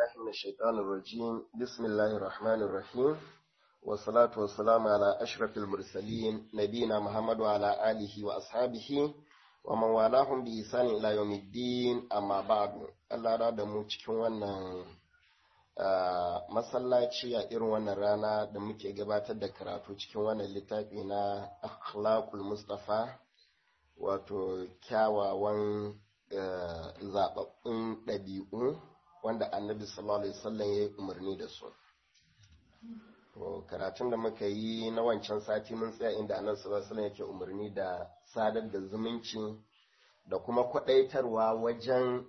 بالله من الشيطان الرجيم بسم الله الرحمن الرحيم والصلاة والسلام على أشرف المرسلين نبينا محمد وعلى آله وأصحابه ومن والاهم بإحسان إلى يوم الدين أما بعد Allah da da mu cikin wannan masallaci a irin wannan rana da muke gabatar da karatu cikin wannan littafi na akhlaqul mustafa wato kyawawan zababbun ɗabi'u wanda annabi sallallahu alaihi wasallam ya yi umarni da su to karatun da muka yi na wancan sati mun tsaya inda annabi sallallahu alaihi wasallam yake umarni da sadar da zumunci da kuma kwadaitarwa wajen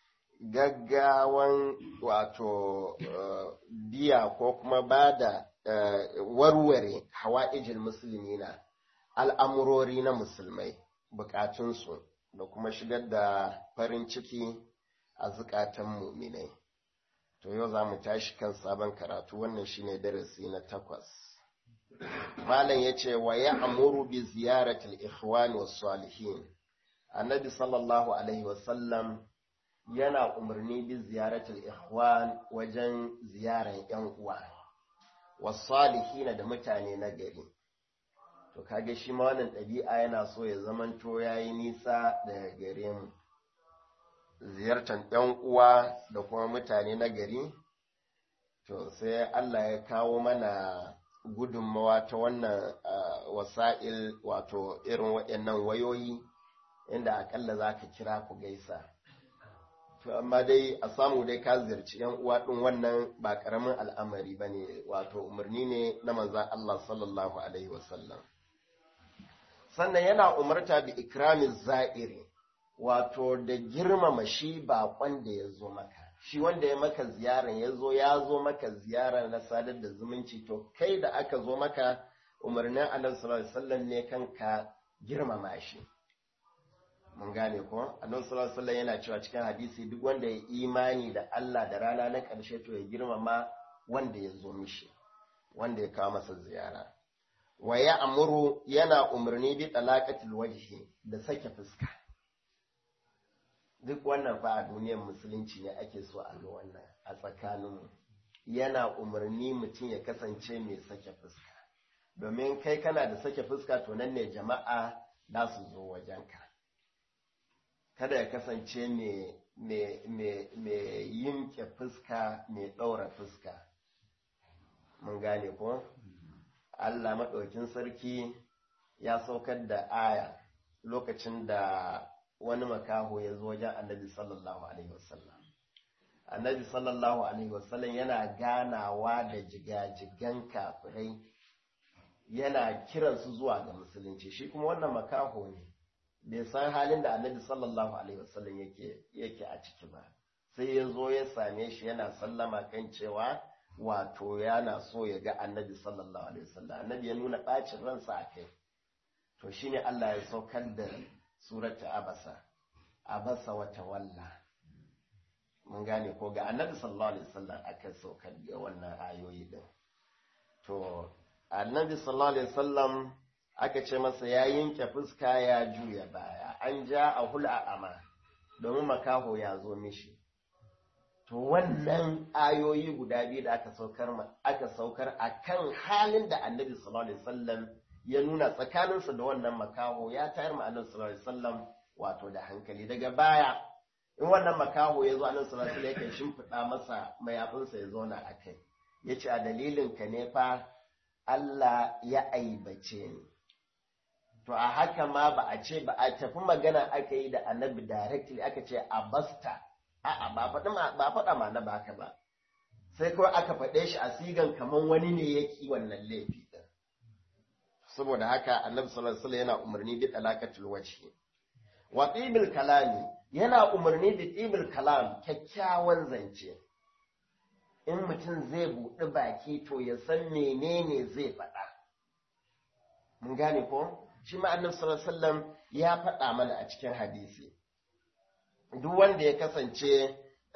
gaggawan wato biya ko kuma ba da warware hawa'ijin musulmi na al'amurori na musulmai bukatunsu da kuma shigar da farin ciki a zukatan muminai to yau za mu tashi kan sabon karatu wannan shine darasi na takwas malam ya ce wa ya amuru bi ziyaratul ikhwani was salihin annabi sallallahu alaihi wasallam yana umarni bi ziyaratul ikhwan wajen ziyaran yan uwa was salihin da mutane na gari to kage shi ma wannan ɗabi'a yana so ya zamanto yayi nisa daga gare mu ziyartar ‘yan uwa da kuma mutane na gari, to sai Allah ya kawo mana gudunmawa ta wannan wasa'il wato irin waɗannan wayoyi inda akalla za ka kira ku gaisa. To, amma dai a samu dai ka ziyarci ‘yan uwa ɗin wannan ba ƙaramin al'amari ba ne, wato umarni ne na manzan Allah sallallahu Alaihi wasallam. Sannan yana umarta bi ikramin za'iri. wato da girmama shi baƙon da ya zo maka shi wanda ya maka ziyaran ya zo ya zo maka ziyara na sadar da zumunci to kai da aka zo maka umarnin annabi sallallahu alaihi wasallam ne kanka girmama shi mun gane ko annabi sallallahu alaihi wasallam yana cewa cikin hadisi duk wanda ya imani da Allah da rana na ƙarshe to ya girmama wanda ya zo mishi wanda ya kawo masa ziyara wa ya amuru yana umarni bi talaqatil wajhi da sake fuska duk wannan fa a duniyar musulunci ne ake so a ga wannan a tsakaninmu yana umarni mutum ya kasance mai sake fuska domin kai kana da sake fuska to nan ne jama'a za su zo wajenka kada ya kasance mai yinke fuska mai ɗaura fuska mun gane ko Allah maɗaukin sarki ya saukar da aya lokacin da wani makaho ya zo wajen annabi sallallahu alaihi wasallam annabi sallallahu alaihi wasallam yana ganawa da jigajigan kafirai yana kiransu zuwa ga musulunci shi kuma wannan makaho ne bai san halin da annabi sallallahu alaihi wasallam yake yake a ciki ba sai ya zo ya same shi yana sallama kan cewa wato yana so ya ga annabi sallallahu alaihi wasallam annabi ya nuna bacin ransa a kai to shine Allah ya saukar da surata abasa abasa wata walla mun gane ko ga annabi sallallahu alaihi wasallam aka saukar da wannan ayoyi din to annabi sallallahu alaihi wasallam aka ce masa ya yanke fuska ya juya baya an ja a hul'a ama domin makaho ya zo mishi to wannan ayoyi guda biyu da aka saukar aka saukar akan halin da annabi sallallahu alaihi wasallam ya nuna tsakaninsa da wannan makaho ya tayar ma annabi sallallahu alaihi wasallam wato da hankali daga baya in wannan makaho ya zo annabi sallallahu alaihi wasallam yake shimfiɗa masa mayafinsa ya zauna a kai ya ce a dalilin ka ne fa Allah ya aibace ni to a haka ma ba a ce ba a tafi magana aka yi da annabi directly aka ce a basta a'a ba faɗa ba faɗa ma na baka ba sai kawai aka faɗe shi a sigan kaman wani ne yake wannan laifi saboda haka annabi sallallahu alaihi wasallam yana umarni bi talaqatul wajhi wa tibil kalami yana umarni bi tibil kalam kyakkyawan zance in mutum zai buɗi baki to ya san menene zai faɗa mun gane ko shi ma annabi sallallahu alaihi wasallam ya faɗa mana a cikin hadisi duk wanda ya kasance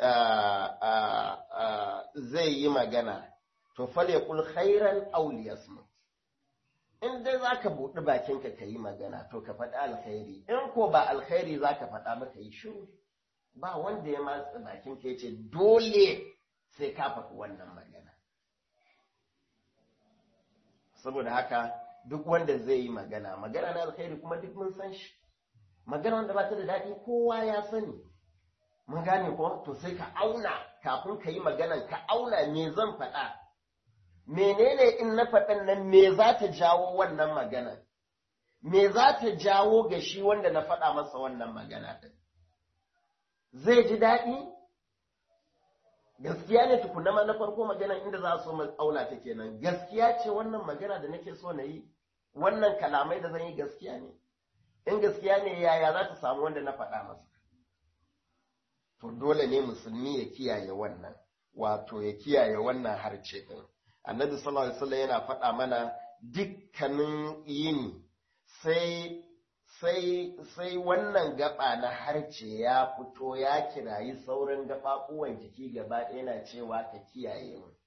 zai yi magana to fal yaqul khairan aw liyasmut in dai za ka buɗi bakinka ka yi magana to ka faɗi alkhairi in ko ba alkhairi za ka faɗa ba ka yi shiru ba wanda ya matsa bakinka ya ce dole sai ka faɗi wannan magana saboda haka duk wanda zai yi magana magana na alkhairi kuma duk mun san shi magana wanda ba ta da daɗi kowa ya sani mun gane ko to sai ka auna kafin ka yi maganan ka auna me zan faɗa menene in na faɗan nan me za ta jawo wannan magana me za ta jawo ga shi wanda na faɗa masa wannan magana ɗin zai ji daɗi gaskiya ne tukuna ma na farko magana inda za su auna ta kenan gaskiya ce wannan magana da nake so na yi wannan kalamai da zan yi gaskiya ne in gaskiya ne yaya za ta samu wanda na faɗa masa to dole ne musulmi ya kiyaye wannan wato ya kiyaye wannan harce ɗin annabi sallallahu alaihi wasallam yana faɗa mana dukkanin yini sai sai sai wannan gaba na harce ya fito ya kirayi sauran gaɓaɓuwan jiki gaba ɗaya yana cewa ka kiyaye mu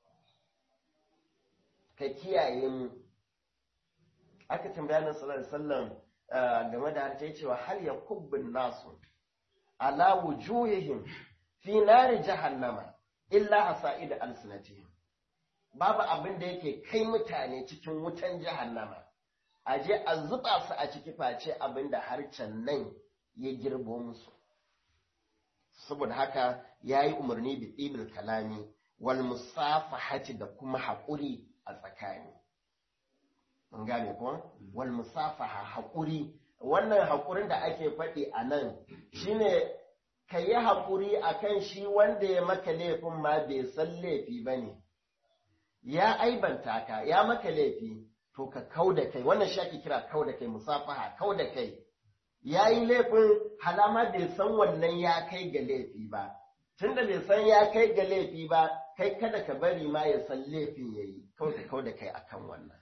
ka kiyaye mu aka tambaya nan sallallahu alaihi wasallam game da harce cewa hal ya kubbin nasu ala wujuhihim fi nari jahannama illa hasa'id alsinatihim babu abin da yake kai mutane cikin wutan jahannama a je a zuba su a ciki face abin da harcen nan ya girbo musu saboda haka ya yi umarni da ɗibil kalami wal musafahati da kuma haƙuri a tsakani mun gane ko wal musafaha haƙuri wannan haƙurin da ake faɗi a nan shine ka yi haƙuri a kan shi wanda ya maka laifin ma bai san laifi ba ne ya aibanta ka ya maka laifi to ka kau da kai wannan shi ake kira kau da kai musafaha kau da kai ya yi laifin halama bai san wannan ya kai ga laifi ba tunda bai san ya kai ga laifi ba kai kada ka bari ma ya san laifin ya yi kau da kau da kai akan wannan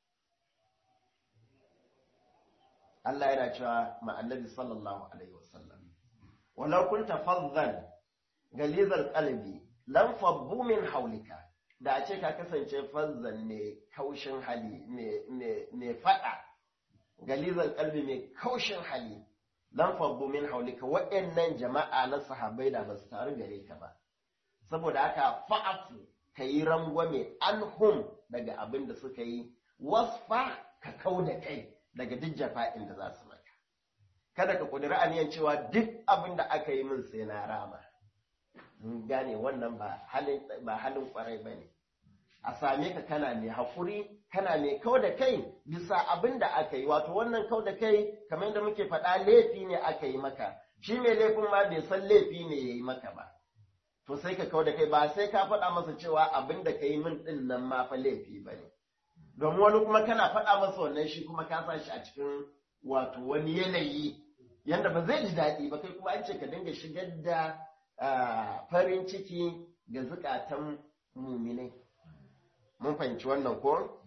Allah yana cewa ma annabi sallallahu alaihi wasallam walau kunta faddan galizal qalbi lam fabbu min hawlika da a ce ka kasance fazzan mai kaushin hali mai fada galizal qalbi mai kaushin hali lam fabbu min hawlika waɗannan jama'a na sahabbai da ba su taru gare ka ba saboda haka fa'afu ka yi rangwame anhum daga abin da suka yi wasfa ka kau da kai daga duk jafa'in da za su maka. Kada ka ƙudiri aniyan cewa duk abin da aka yi min sai na rama. gane wannan ba halin ƙwarai ba ne. A same ka kana mai haƙuri, kana mai kau da kai bisa abin da aka yi, wato wannan kau da kai kamar yadda muke faɗa laifi ne aka yi maka, shi mai laifin ma bai san laifi ne ya yi maka ba. To sai ka kau da kai ba sai ka faɗa masa cewa abin da ka yi min ɗin nan ma fa laifi ba ne. domin wani kuma kana faɗa masa wannan shi kuma ka sa shi a cikin wato wani yanayi yanda ba zai ji daɗi ba kai kuma an ce ka dinga shigar da farin ciki ga zukatan muminai mun fahimci wannan ko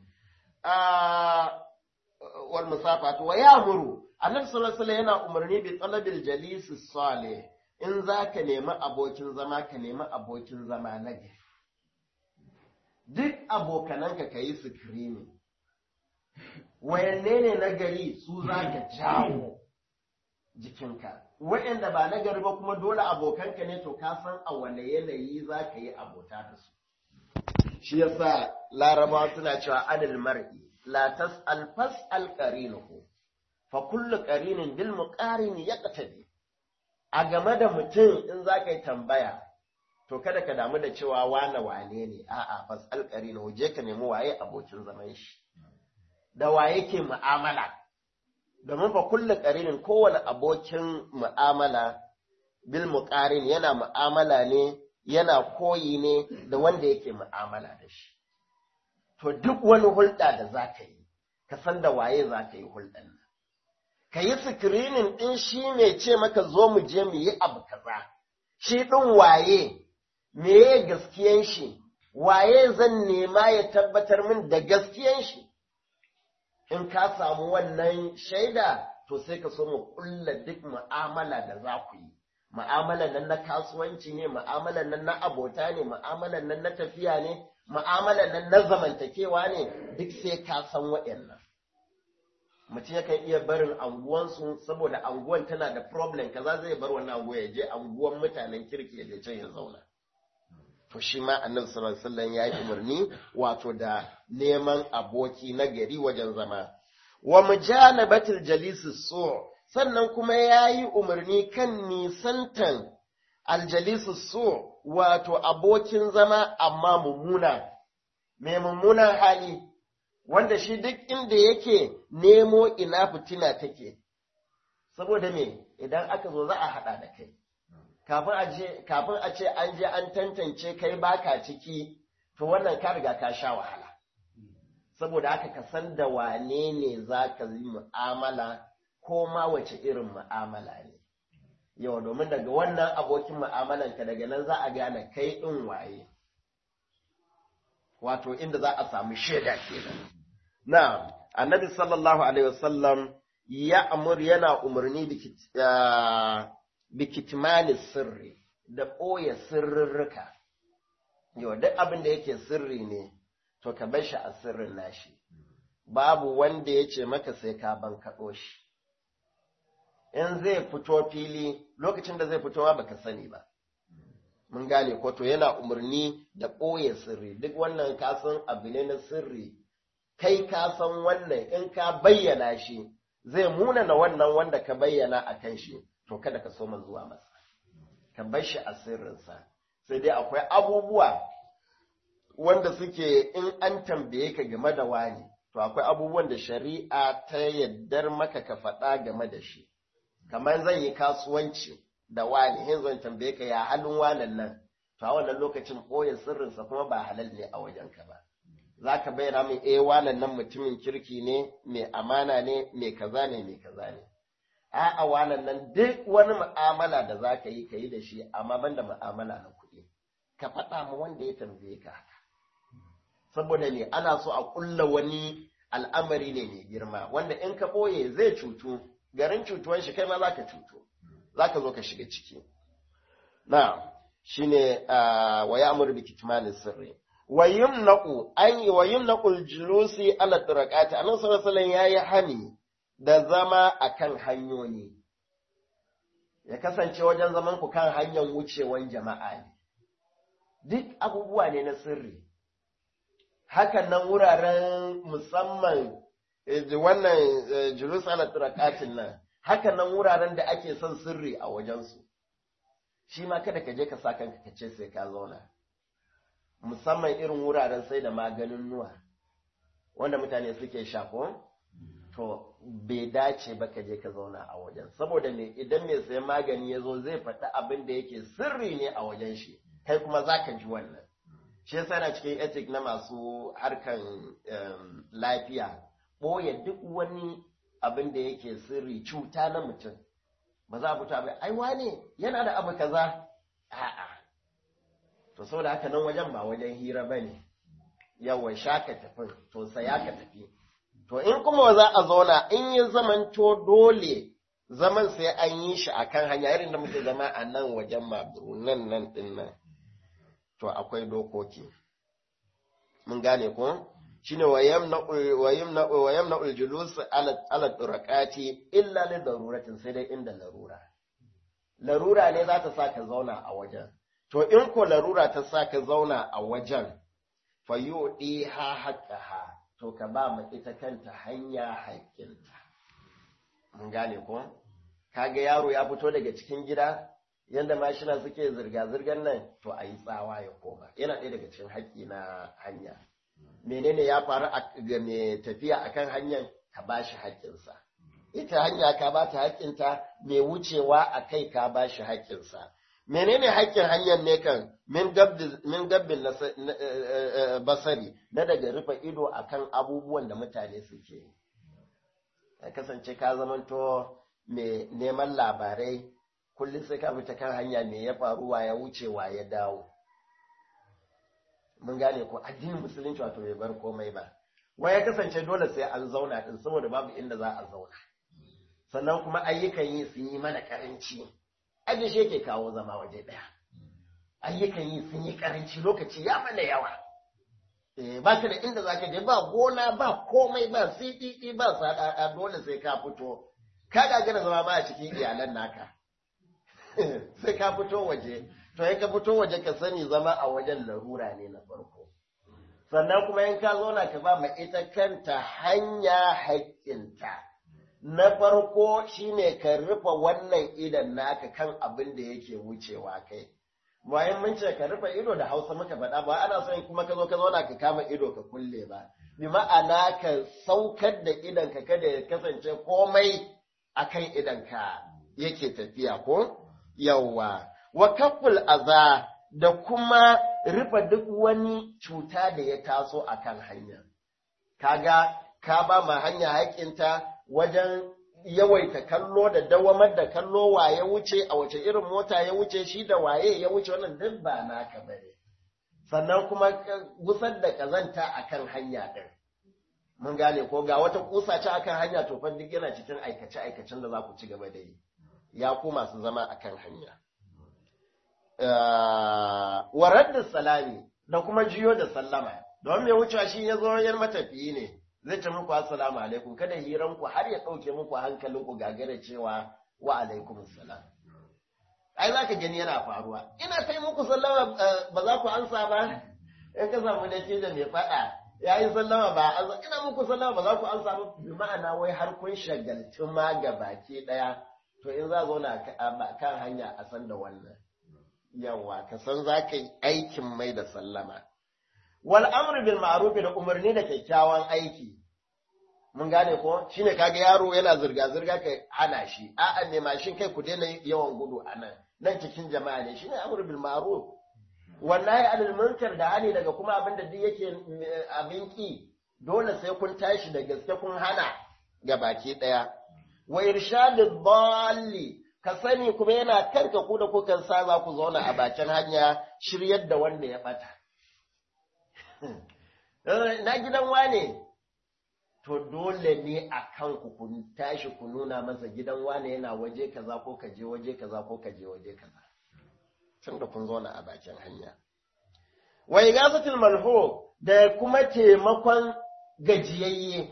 wal musafatu wa ya'muru annabi sallallahu alaihi yana umarni bi talabil jalis salih in zaka nemi abokin zama ka nemi abokin zama na gari duk abokananka ka yi sikirini wayanne ne na gari su za ka jawo jikinka wayanda ba na gari ba kuma dole abokanka ne to ka san a wane yanayi za ka yi abota da su shi yasa laraba suna cewa adal mar'i la tas'al fas'al qarinuhu fa kullu qarinin bil muqarin yaqtadi a game da mutum in za ka yi tambaya to kada ka damu da cewa wane wane ne a'a fasal qarina je ka nemi waye abokin zaman shi da waye ke mu'amala domin fa kullu qarinin kowane abokin mu'amala bil muqarin yana mu'amala ne yana koyi ne da wanda yake mu'amala da shi to duk wani hulɗa da za ka yi ka san da waye za ka yi hulɗan nan ka yi sikirinin ɗin shi mai ce maka zo mu je mu yi abu kaza shi ɗin waye meye gaskiyan shi waye zan nema ya tabbatar min da gaskiyan shi in ka samu wannan shaida to sai ka so mu kulla duk mu'amala da za ku yi mu'amalan nan na kasuwanci ne mu'amalan nan na abota ne mu'amalan nan na tafiya ne mu'amalan nan na zamantakewa ne duk sai ka san waɗannan mutum yakan iya barin anguwansu saboda anguwan tana da problem kaza zai bar wannan anguwa ya je anguwan mutanen kirki ya je can ya zauna to shi ma annabi sallallahu alaihi wasallam ya yi umarni wato da neman aboki na gari wajen zama wa mujanabatil jalisi su sannan kuma ya yi umarni kan nisantan aljalisu su wato abokin zama amma mummuna mai mummunan hali wanda shi duk inda yake nemo ina fitina take saboda me idan aka zo za a haɗa da kai kafin a ce an je an tantance kai baka ciki to wannan ka riga ka sha wahala saboda haka ka san da wane ne za ka yi mu'amala ko ma wace irin mu'amala ne yau domin daga wannan abokin mu'amalanka daga nan za a gane kai ɗin waye wato inda za a samu shaida kenan na annabi sallallahu alaihi wasallam ya amur yana umarni bikitmani sirri da ɓoye sirrurruka yau duk abin da yake sirri ne to ka bar shi a sirrin nashi babu wanda ya ce maka sai ka ban kaɗo shi in zai fito fili lokacin da zai fito ma baka sani ba mun gane ko to yana umarni da ɓoye sirri duk wannan kasan abu ne na sirri kai ka san wannan in ka bayyana shi zai munana wannan wanda ka bayyana a kan shi to kada ka so zuwa masa ka bar shi a sirrinsa sai dai akwai abubuwa wanda suke in an tambaye ka game da wani to akwai abubuwan da shari'a ta yaddar maka ka faɗa game da shi kamar zan yi kasuwanci da wani hin zan tambaye ka ya halin wanan nan to a wannan lokacin ɓoye sirrinsa kuma ba halal ne a wajenka ba za ka bayyana min eh wanan nan mutumin kirki ne mai amana ne mai kaza ne mai kaza ne a'a wanan nan duk wani mu'amala da za ka yi ka yi da shi amma banda mu'amala na kuɗi ka faɗa ma wanda ya tambaye ka haka saboda ne ana so a ƙulla wani al'amari ne mai girma wanda in ka ɓoye zai cutu garin cutuwan shi kai ma za ka cutu za ka zo ka shiga ciki na shine wa ya'muru bi kitmani sirri wa yumnaqu an wa yumnaqu al-julusi ala turaqati annabi sallallahu alaihi wasallam yayi hani da zama akan hanyoyi ya kasance wajen zaman ku kan hanyar wucewan jama'a ne duk abubuwa ne na sirri hakan nan wuraren musamman wannan julus ala turaqatin nan hakan nan wuraren da ake son sirri a wajensu shi ma kada ka je ka sa kanka ka ce sai ka zauna musamman irin wuraren sai da maganin nuwa wanda mutane suke shafo to bai dace ba ka je ka zauna a wajen saboda me idan mai sayan magani ya zo zai faɗi abin da yake sirri ne a wajen shi kai kuma za ka ji wannan shi yasa na cikin ethic na masu harkan lafiya ɓoye duk wani abin da yake sirri cuta na mutum ba za a fito abin ai wane yana da abu kaza a'a to saboda haka nan wajen ba wajen hira ba ne yawan sha ka tafi to saya ka tafi to in kuma za a zauna in yi zamanto dole zaman sai an yi shi akan hanya irin da muke zama a nan wajen maburu nan nan din nan to akwai dokoki mun gane ko shine wa yamna uljulus ala turakati illa li daruratin sai dai inda larura larura ne za ta sa ka zauna a wajen to in ko larura ta sa ka zauna a wajen fa yudi ha haqqaha to ka ba mu ita kanta hanya haƙƙinta mun gane ko kaga yaro ya fito daga cikin gida yanda mashina suke zirga-zirgar nan to a yi tsawa ya koma yana ɗaya daga cikin haƙƙi na hanya menene ya faru ga mai tafiya akan hanyar ka ba shi haƙƙinsa ita hanya ka ba ta haƙƙinta mai wucewa a kai ka ba shi haƙƙinsa menene haƙƙin hanyar ne kan min gabbin basari na daga rufe ido akan abubuwan da mutane suke ya kasance ka zamanto mai neman labarai kullum sai ka fita kan hanya me ya faruwa ya wucewa ya dawo mun gane ko addinin musulunci wato bai bar komai ba wai ya kasance dole sai an zauna din saboda babu inda za a zauna sannan kuma ayyukan yi sun yi mana karanci aje shi yake kawo zama waje daya ayyukan yi sun yi karanci lokaci ya mana yawa eh ba ka da inda zaka je ba gona ba komai ba CDD ba sadada dole sai ka fito ka gagara zama ba a cikin iyalan naka sai ka fito waje to in ka fito waje ka sani zama a wajen larura ne na farko sannan kuma in ka zauna ka ba ma ita kanta hanya haƙƙinta na farko shine ka rufe wannan idan naka kan abin da yake wucewa kai bayan mun ce ka rufe ido da hausa muka faɗa ba ana son kuma ka zo ka zauna ka kama ido ka kulle ba bi ma'ana ka saukar da idan ka kada ya kasance komai akan idan ka yake tafiya ko yawwa wa kaful aza da kuma rufe duk wani cuta da ya taso akan hanya kaga ka ba ma hanya haƙinta wajen yawaita kallo da dawamar da kallo waye wuce a wace irin mota ya wuce shi da waye ya wuce wannan duk ba naka bane sannan kuma gusar da kazanta akan hanya din mun gane ko ga wata kusa ce akan hanya to fa duk yana cikin aikace aikacen da za ku ci gaba da yi ya ku masu zama akan hanya wa radda salami da kuma jiyo da sallama don mai wucewa shi ya zo yan matafiyi ne zai ce muku assalamu alaikum kada hiran ku har ya ɗauke muku hankalin ku gagara cewa wa alaikum salam ai za ka gani yana faruwa ina kai muku sallama ba za ku ansa ba in ka samu da da mai faɗa ya yi sallama ba ina muku sallama ba za ku ansa ba bi ma'ana wai har kun shagaltu ma ga baki ɗaya to in za zauna kan hanya a san da wannan yawa ka san za ka yi aikin mai da sallama wal amru bil ma'ruf da umarni da kyakkyawan aiki mun gane ko shine kaga yaro yana zirga zirga kai hana shi a'a ne mashin kai ku daina yawan gudu anan nan cikin jama'a ne shine amru bil ma'ruf wallahi anil munkar da hani daga kuma abin da duk yake abin ki dole sai kun tashi da gaske kun hana ga baki daya wa irshadid dalli ka sani kuma yana kanka ku da kukan sa za ku zauna a bakin hanya shiryar da wanda ya bata na gidan wane to dole ne a kanku ku tashi ku nuna masa gidan wane yana waje kaza ko ka je waje kaza ko ka je waje kaza tun da kun zauna a bakin hanya wa igasatul malhu da kuma taimakon gajiyayye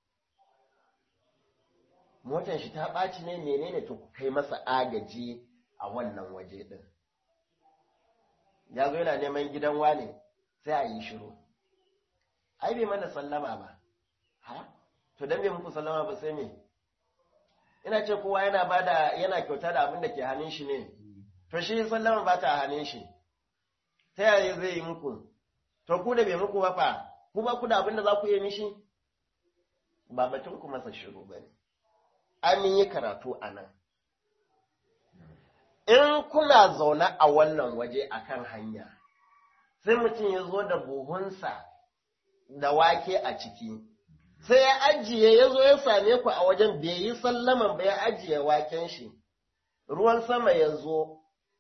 motar shi ta ɓaci ne menene to ku kai masa agaji a wannan waje din ya zo yana neman gidan wane sai a yi shiru ai bai mana sallama ba ha to dan bai muku sallama ba sai me ina ce kowa yana bada yana kyauta da abin da ke hannun shi ne to shi sallama ba ta hannun shi ta yaya zai yi muku to ku da bai muku ba fa ku ba ku da abin da za ku yi mishi ba batun ku masa shiru ba ne an yi karatu a nan in kuna zaune a wannan waje akan hanya sai mutum ya zo da buhunsa da wake a ciki sai ya ajiye ya zo ya same ku a wajen bai yi sallaman ba ya ajiye waken shi ruwan sama ya zo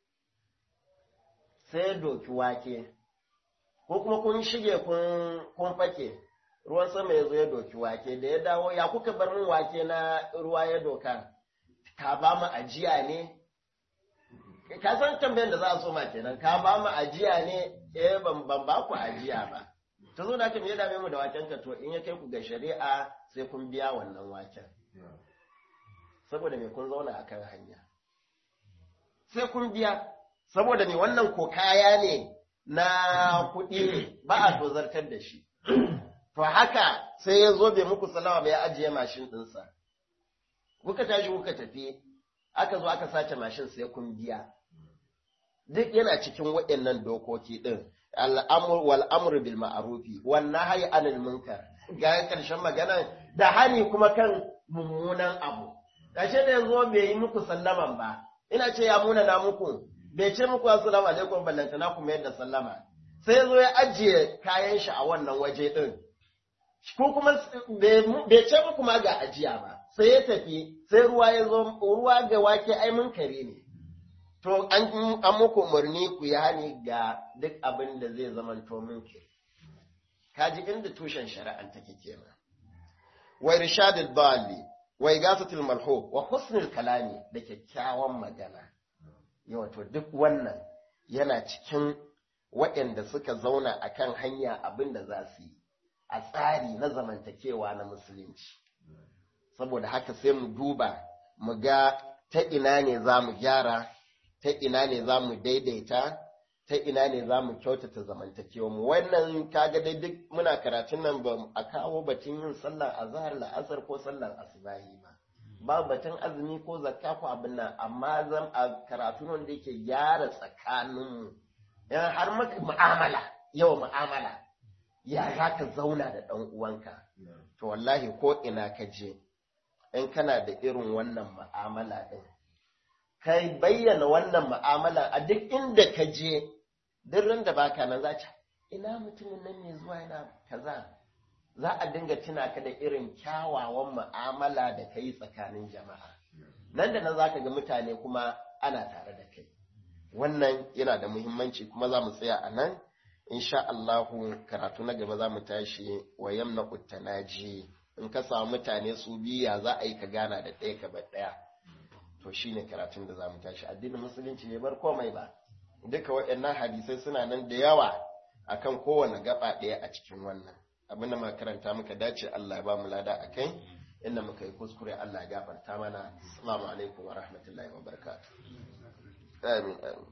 sai ya doki wake ko kuma kun shige kun fake ruwan sama ya zo ya doki wake da ya dawo ya kuka bar min wake na ruwa ya doka ka ba mu ajiya ne ka san tambayan da za a so ma kenan ka ba mu ajiya ne eh ban ban ba ku ajiya ba ta zo da me ya dame mu da waken ka to in ya kai ku ga shari'a sai kun biya wannan waken saboda me kun zauna akan hanya sai kun biya saboda me wannan ko kaya ne na kuɗi ne ba a tozartar da shi to haka sai ya zo bai muku salama ba ya ajiye mashin ɗinsa kuka tashi kuka tafi aka zo aka sace mashin sai kun biya duk yana cikin waɗannan dokoki ɗin al'amur wal amru bil ma'rufi wan nahyi anil munkar ga karshen magana da hani kuma kan mummunan abu kashe da yanzu bai yi muku sallaman ba ina ce ya muna na muku bai ce muku assalamu alaikum ballantana kuma yadda sallama sai zo ya ajiye kayan shi a wannan waje ɗin ko kuma bai ce muku ma ga ajiya ba sai ya tafi sai ruwa ya zo ruwa ga wake ai mun kare ne to an an muku umarni ku yi hani ga duk abin da zai zama to munki kaji inda tushen shari'an take kenan wa irshadul dali wa igasatul malhub wa husnul kalami da kyakkyawan magana yawa to duk wannan yana cikin waɗanda suka zauna akan hanya abin da za su yi a tsari na zamantakewa na musulunci saboda haka sai mu duba mu ga ta ina ne za mu gyara ta ina ne za mu daidaita ta ina ne za mu kyautata zamantakewa mu wannan kaga dai duk muna karatun nan ba a kawo batun yin sallar azhar la'asar ko sallar asubahi ba ba batun azumi ko zakka ko abin nan amma zan a karatu wanda yake gyara tsakaninmu yan har maka mu'amala yawa mu'amala ya za ka zauna da ɗan uwanka to wallahi ko ina ka je in kana da irin wannan mu'amala ɗin kai bayyana wannan mu'amala a duk inda ka je duk da baka nan za ta ina mutumin nan ne zuwa yana kaza za a dinga tuna ka da irin kyawawan mu'amala da ka yi tsakanin jama'a nan da nan za ka ga mutane kuma ana tare da kai wannan yana da muhimmanci kuma za mu tsaya a nan insha Allahu karatu na gaba za mu tashi wa yamna uttanaji in ka samu mutane su biya za a yi ka gana da ɗaya ka bar ɗaya to shine karatun da za mu tashi addinin musulunci ne bar komai ba duka waɗannan hadisai suna nan da yawa akan kowane gaba ɗaya a cikin wannan abin da muka karanta muka dace Allah ya ba mu lada a kai inda muka yi kuskure Allah ya gafarta mana assalamu alaikum wa rahmatullahi wa barakatuh amin amin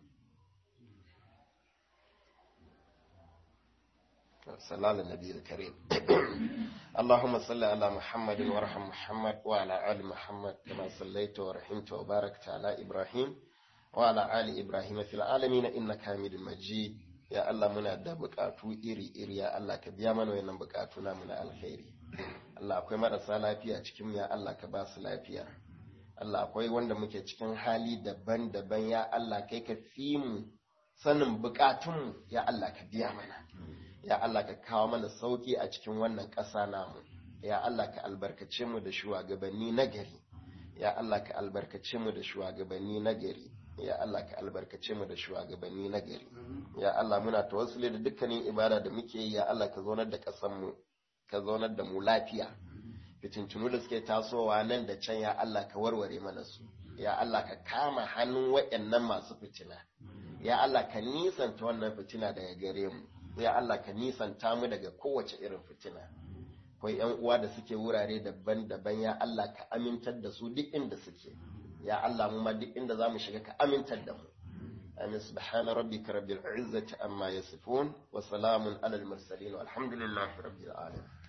صلى على النبي الكريم اللهم صل على محمد وارحم محمد وعلى آل محمد كما صليت ورحمت وباركت على إبراهيم وعلى آل إبراهيم في العالمين إنك حميد مجيد يا الله منا da bukatu iri iri ya Allah ka biya mana wannan bukatu na muna alkhairi Allah akwai marasa lafiya cikin ya Allah ka ba su lafiya Allah akwai wanda muke cikin hali daban-daban ya Allah kai ka fi mu sanin bukatunmu ya Allah ka biya mana ya Allah ka kawo mana sauki a cikin wannan ƙasa namu ya Allah ka albarkace mu da shugabanni na gari ya Allah ka albarkace mu da shugabanni na gari ya Allah ka albarkace mu da shugabanni na gari ya Allah muna tawassuli da dukkanin ibada da muke yi ya Allah ka zaunar da ƙasar mu ka zaunar da mu lafiya fitintunu da suke tasowa nan da can ya Allah ka warware mana su ya Allah ka kama hannun waɗannan masu fitina ya Allah ka nisanta wannan fitina daga gare mu ya Allah ka nisanta mu daga kowace irin fitina akwai yan uwa da suke wurare daban-daban ya Allah ka amintar da su duk inda suke ya Allah mu ma duk inda zamu shiga ka amintar da mu amin subhana rabbika rabbil izzati amma yasifun wa salamun alal mursalin walhamdulillahi rabbil alamin